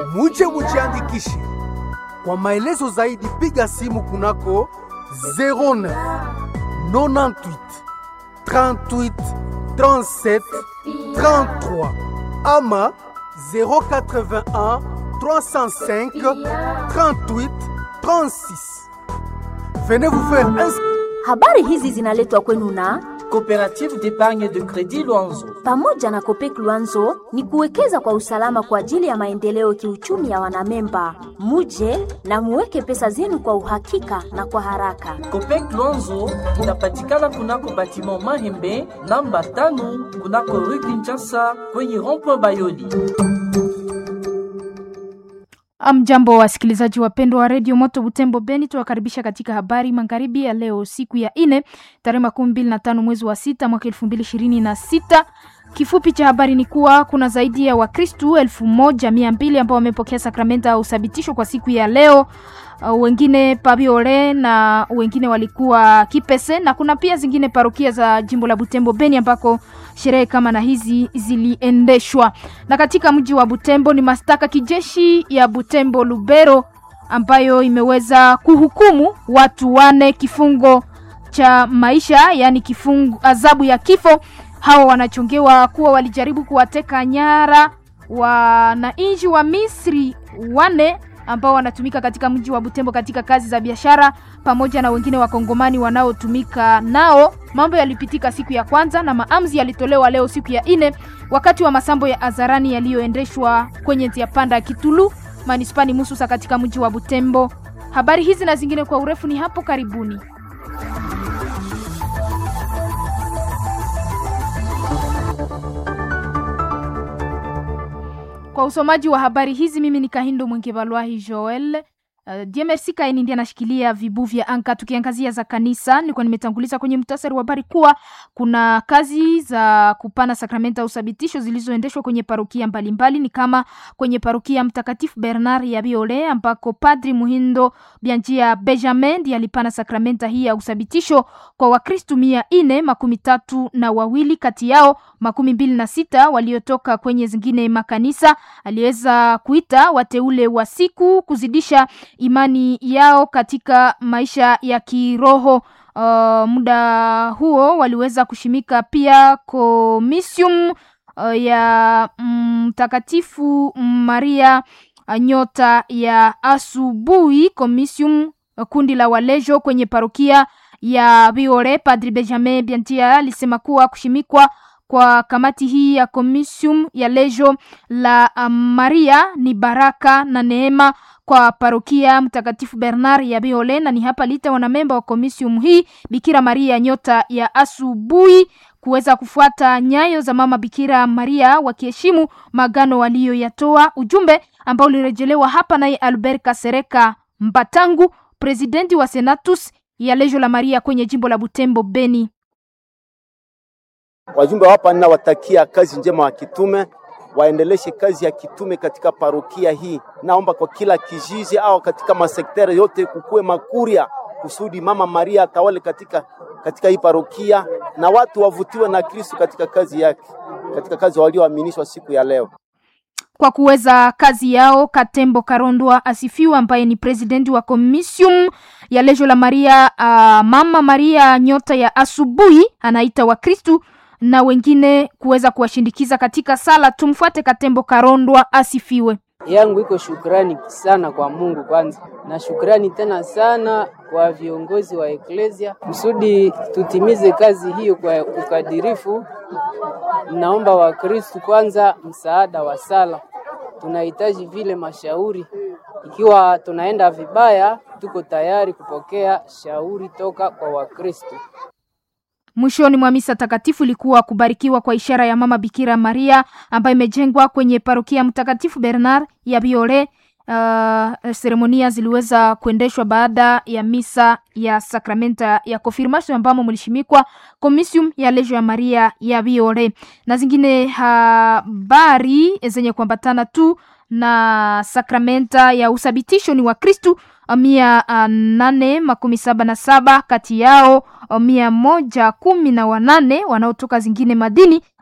muje mujiandikishe. Kwa maelezo zaidi piga simu kunako 09 98 38 37 33 ama 081 305 38 36. Venez vous faire inscrire. Habari hizi zinaletwa kwenu na Coopérative d'épargne de crédit Luanzo. pamoja na Kopek Luanzo ni kuwekeza kwa usalama kwa ajili ya maendeleo kiuchumi ya wanamemba. Muje na muweke pesa zenu kwa uhakika na kwa haraka. Copec Luanzo inapatikana kunako batiment Mahembe namba tano kunako rue Kinshasa kwenye rond-point Bayoli. Amjambo wasikilizaji wapendwa wa redio Moto Butembo Beni, tuwakaribisha katika habari magharibi ya leo, siku ya ine tarehe makumi mbili na tano mwezi wa sita mwaka elfu mbili ishirini na sita. Kifupi cha habari ni kuwa kuna zaidi ya Wakristu elfu moja mia mbili ambao wamepokea sakramenta ya uthabitisho kwa siku ya leo. Uh, wengine Pabiore na wengine walikuwa Kipese, na kuna pia zingine parokia za jimbo la Butembo Beni ambako sherehe kama na hizi ziliendeshwa. Na katika mji wa Butembo ni mashtaka kijeshi ya Butembo Lubero ambayo imeweza kuhukumu watu wane kifungo cha maisha, yaani kifungo adhabu ya kifo. Hawa wanachongewa kuwa walijaribu kuwateka nyara wananchi wa Misri wane ambao wanatumika katika mji wa Butembo katika kazi za biashara pamoja na wengine wakongomani wanaotumika nao. Mambo yalipitika siku ya kwanza na maamuzi yalitolewa leo siku ya ine wakati wa masambo ya hadharani yaliyoendeshwa kwenye njia panda ya Kitulu manispani Mususa katika mji wa Butembo. Habari hizi na zingine kwa urefu ni hapo karibuni. Kwa usomaji wa habari hizi mimi ni Kahindo Mwengevalwahi Joel. Uh, DMRC Kaini ndiye anashikilia vibu vya anka. Tukiangazia za kanisa, nilikuwa nimetanguliza kwenye mtasari wa habari kuwa kuna kazi za kupana sakramenta usabitisho zilizoendeshwa kwenye parokia mbalimbali, ni kama kwenye parokia Mtakatifu Bernard ya Biole ambako Padri Muhindo Bianjia Benjamin ndiye alipana sakramenta hii ya usabitisho kwa Wakristu mia ine makumi tatu na wawili, kati yao makumi mbili na sita waliotoka kwenye zingine makanisa. Aliweza kuita wateule wa siku kuzidisha imani yao katika maisha ya kiroho. Uh, muda huo waliweza kushimika pia komisium uh, ya Mtakatifu Maria uh, nyota ya asubuhi komisium uh, kundi la walejo kwenye parokia ya Biore. Padri Benjamin Biantia alisema kuwa kushimikwa kwa kamati hii ya komisium ya lejo la um, Maria ni baraka na neema kwa parokia Mtakatifu Bernard ya Biole, na ni hapa lita wanamemba wa komisium hii Bikira Maria nyota ya asubuhi kuweza kufuata nyayo za mama Bikira Maria wakiheshimu magano waliyoyatoa, ujumbe ambao ulirejelewa hapa naye Albert Kasereka Mbatangu, presidenti wa Senatus ya lejo la Maria kwenye jimbo la Butembo Beni. Wajumbe hapa ninawatakia kazi njema wa kitume, waendeleshe kazi ya kitume katika parokia hii. Naomba kwa kila kijiji au katika masekteri yote kukuwe makuria kusudi mama Maria atawale katika, katika hii parokia na watu wavutiwe na Kristo katika kazi yake, katika kazi walioaminishwa siku ya leo kwa kuweza kazi yao. Katembo Karondwa asifiwa, ambaye ni presidenti wa komisium ya lejo la Maria uh, mama Maria nyota ya asubuhi, anaita Wakristu na wengine kuweza kuwashindikiza katika sala. Tumfuate Katembo Karondwa asifiwe. yangu iko shukrani sana kwa Mungu kwanza, na shukrani tena sana kwa viongozi wa eklesia kusudi tutimize kazi hiyo kwa ukadirifu. Naomba Wakristu kwanza msaada wa sala, tunahitaji vile mashauri. Ikiwa tunaenda vibaya, tuko tayari kupokea shauri toka kwa Wakristu. Mwishoni mwa misa takatifu ilikuwa kubarikiwa kwa ishara ya mama Bikira Maria ambayo imejengwa kwenye parokia Mtakatifu Bernard ya Biore. Uh, seremonia ziliweza kuendeshwa baada ya misa ya sakramenta ya confirmation ambamo mlishimikwa komisium ya lejo ya Maria ya Biore na zingine habari zenye kuambatana tu na sakramenta ya usabitisho ni wa Kristu mia uh, nane makumi saba na saba kati yao mia moja kumi na wanane wanaotoka zingine madini